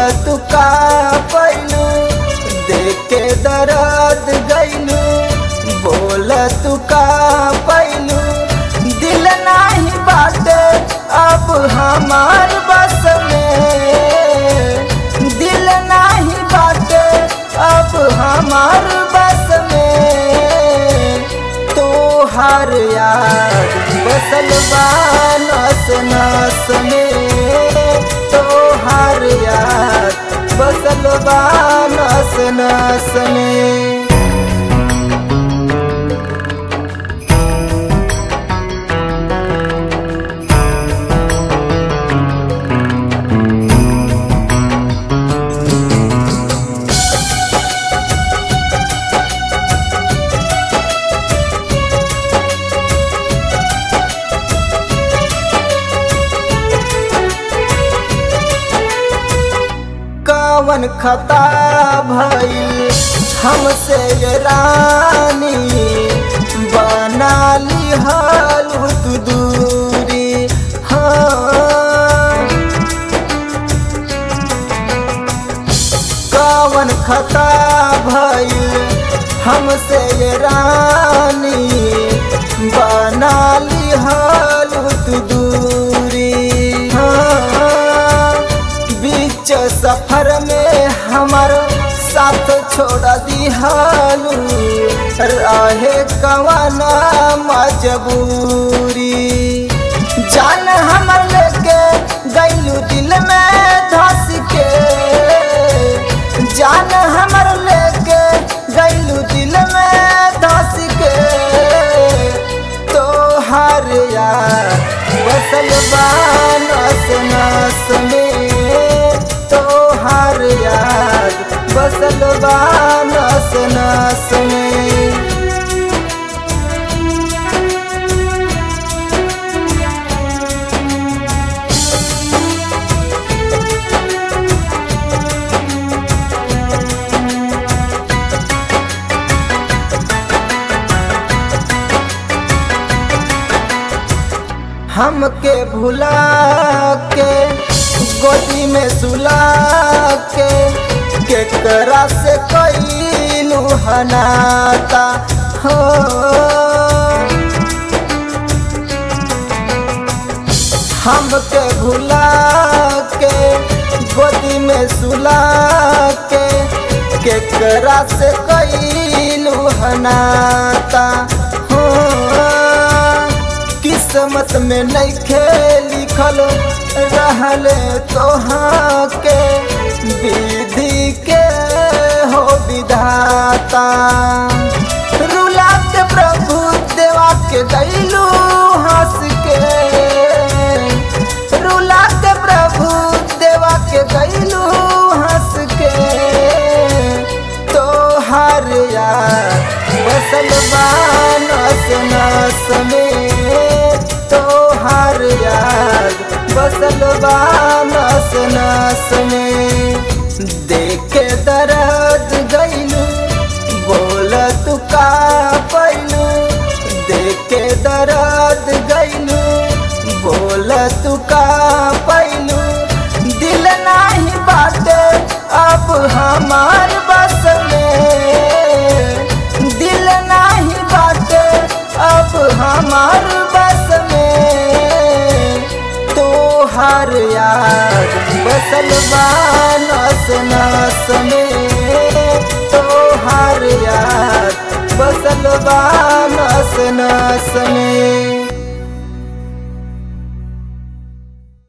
तू का पैलू देख के दर्द गैलू बोल तू का पैलू दिल नाही बाटे अब हमार बस में दिल नाही बाटे अब हमार बस में तोहार याद बसल बा नस नस में तोहार याद बसल बा नस नस में कवन खता भइल हमसे ये रानी बना ली हालू तू दूरी हाँ कवन खता भइल हमसे ये रानी बना ली हालू तू दूरी हाँ बीच सफर में हमार साथ छोड़ दिहालू रहे कवाना मजबूरी जान हमर लेके गैलू दिल में धस के जान हमर लेके गैलू दिल में धस के तोहार यार बसल बा नस नस में तोहार याद बसल बा नस नस में हमके भुला के गोदी में सुला के केकरा से कैलू हनाता हो हमके भुला के गोदी में सुला के केकरा से कैलू हनाता हो किस्मत में नहीं खेल लिखल रहल तोहाँ के विधि के हो विधाता रुला के प्रभु देवा के गैलू हंस के रुला के प्रभु देवा के गैलू हंस के तोहार यार बसल बा नस नस में तोहार याद बसल बा नस नस में देख के दर्द गैलू बोल तू का पैलू देख के दर्द गैलू बोल तू का पैलू दिल नाही बाटे अब हमार बस में दिल नाही बाटे अब हमार बस में तोहार याद बसल बा नस नस में तोहार याद बसल बा नस नस में